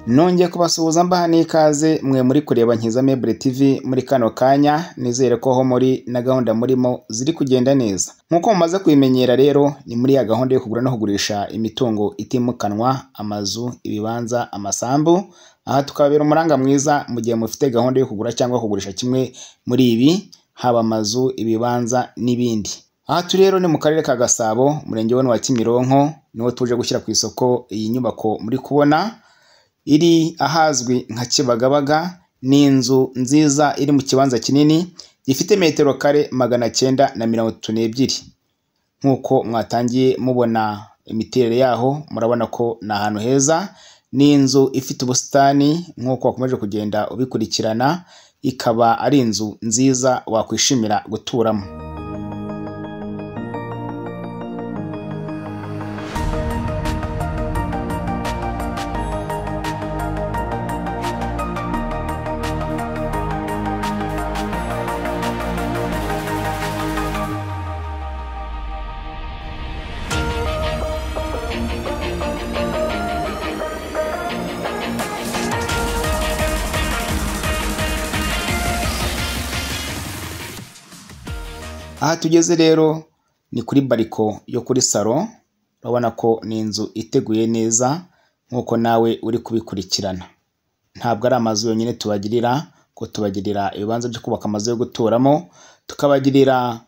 nongeye kubasuhuza mbaha n'ikaze mwe muri kureba Nkiza Mebure TV muri kano kanya nizere ko aho muri na gahunda murimo ziri kugenda neza nk'uko mumaze kubimenyera rero ni muri ya gahunda yo kugura no kugurisha imitungo itimukanwa amazu ibibanza amasambu aha tukababera umuranga mwiza mu gihe mufite gahunda yo kugura cyangwa kugurisha kimwe muri ibi haba amazu ibibanza n'ibindi aha turi rero ni mu karere ka gasabo umurenge wa wa kimironko niwo tuje gushyira ku isoko iyi nyubako muri kubona iri ahazwi nka kibagabaga ni inzu nziza iri mu kibanza kinini gifite metero kare magana cyenda na mirongo itatu n'ebyiri nk'uko mwatangiye mubona imiterere yaho murabona ko ni ahantu heza ni inzu ifite ubusitani nk'uko wakomeje kugenda ubikurikirana ikaba ari inzu nziza wakwishimira guturamo aha tugeze rero ni kuri bariko yo kuri salo urabona ko ni inzu iteguye neza nk'uko nawe uri kubikurikirana ntabwo ari amazu yonyine tubagirira ko tubagirira ibibanza byo kubaka amazu yo guturamo tukabagirira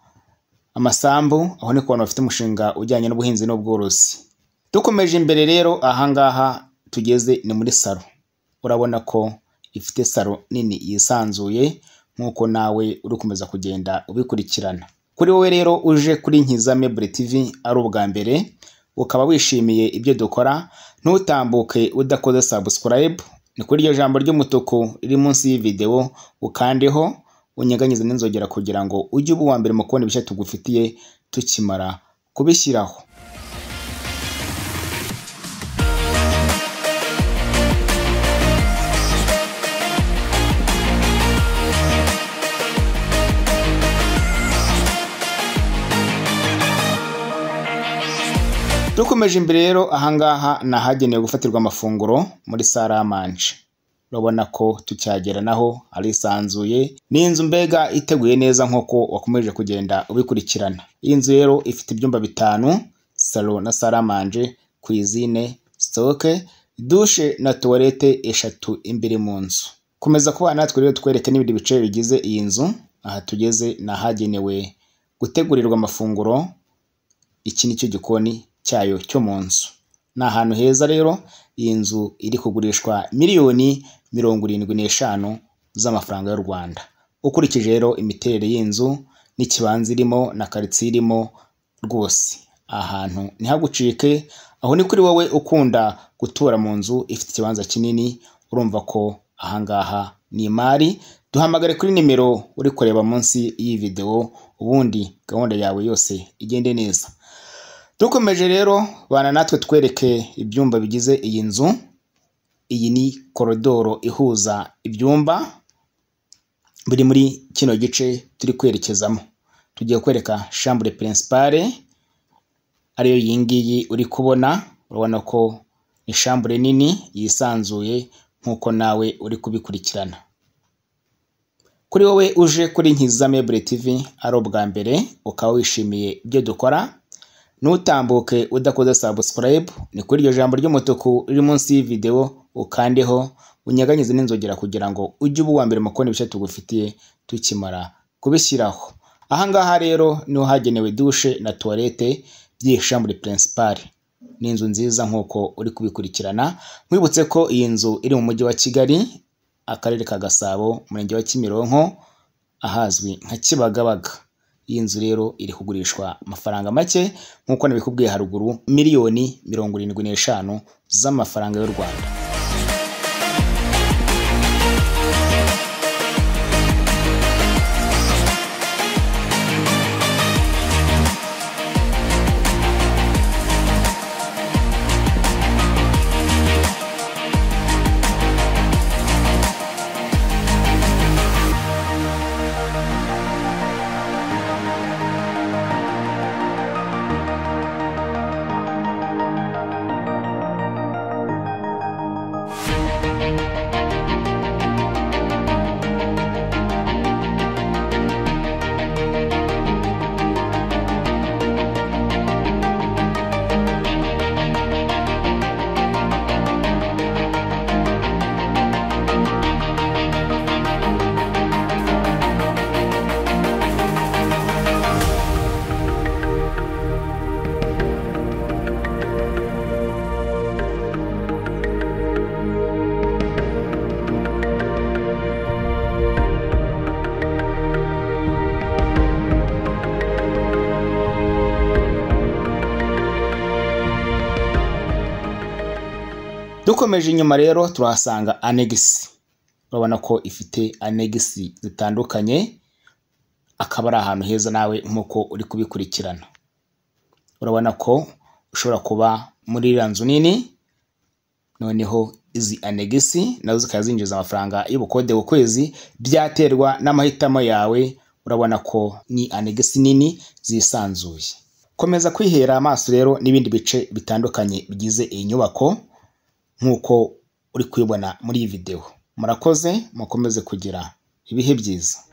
amasambu aho ni ku bantu bafite umushinga ujyanye n'ubuhinzi n'ubworozi dukomeje imbere rero ahangaha tugeze ni muri salo urabona ko ifite salo nini yisanzuye nk'uko nawe uri kumeza kugenda ubikurikirana kuri wowe rero uje kuri Nkiza Mebure TV ari ubwa mbere ukaba wishimiye ibyo dukora ntutambuke udakoze subscribe ni kuri iryo jambo ry'umutuku riri munsi y'ividewo ukandeho unyeganyize n'inzogera kugira ngo ujye uba uwa mbere mu kubona ibishya tugufitiye tukimara kubishyiraho dukomeje imbere rero ahangaha ni ahagenewe gufatirwa amafunguro muri saramanje urabona ko tucyagera naho arisanzuye ni inzu mbega iteguye neza nk'uko wakomeje kugenda ubikurikirana iyi nzu rero ifite ibyumba bitanu salo na saramanje kwizine sitoke dushe na tuwarete eshatu imbere mu nzu komeza kubana natwe rero twereke n'ibindi bice bigize iyi nzu aha tugeze ni ahagenewe gutegurirwa amafunguro iki ni cyo gikoni cyayo cyo mu nzu ni ahantu heza rero iyi nzu iri kugurishwa miliyoni mirongo irindwi n'eshanu z'amafaranga y'u Rwanda ukurikije rero imiterere y'inzu n'ikibanza irimo na karitsiye irimo rwose ahantu ntihagucike aho ni kuri wowe ukunda gutura mu nzu ifite ikibanza kinini urumva ko ahangaha ni imari duhamagare kuri nimero uri kureba munsi y'iyi videwo ubundi gahunda yawe yose igende neza dukomeje rero bana natwe twereke ibyumba bigize iyi nzu iyi ni korodoro ihuza ibyumba biri muri kino gice turi kwerekezamo tugiye kwereka shambure pirinsipare ariyo iyi ngiyi uri kubona urabona ko ni shambure nini yisanzuye nk'uko nawe uri kubikurikirana kuri wowe uje kuri Nkiza Mebure TV ari ubwa mbere ukaba wishimiye ibyo dukora ntutambuke udakoze subscribe ni kuri iryo jambo ry'umutuku riri munsi y'ividewo ukandeho unyeganyize n'inzogera kugira ngo ujye uba uwa mbere mu kubona ibice tugufitiye tukimara kubishyiraho aha ngaha rero niho hagenewe dushe na tuwarete by'iyi shambure pirinsipari ni inzu nziza nk'uko uri kubikurikirana nkwibutse ko iyi nzu iri mu mujyi wa kigali akarere ka gasabo umurenge wa kimironko ahazwi nka kibagabaga iyi nzu rero iri kugurishwa amafaranga make nk'uko nabikubwiye haruguru miliyoni mirongo irindwi n'eshanu z'amafaranga y'u Rwanda dukomeje inyuma rero turahasanga anegisi urabona ko ifite anegisi zitandukanye akaba ari ahantu heza nawe nk'uko uri kubikurikirana urabona ko ushobora kuba muri iriya nzu nini noneho izi anegisi nazo zikaba zinjiza amafaranga y'ubukode ku kwezi byaterwa n'amahitamo yawe urabona ko ni anegisi nini zisanzuye komeza kwihera amaso rero n'ibindi bice bitandukanye bigize iyi nyubako nk'uko uri kuyibona muri iyi videwo murakoze mukomeze kugira ibihe byiza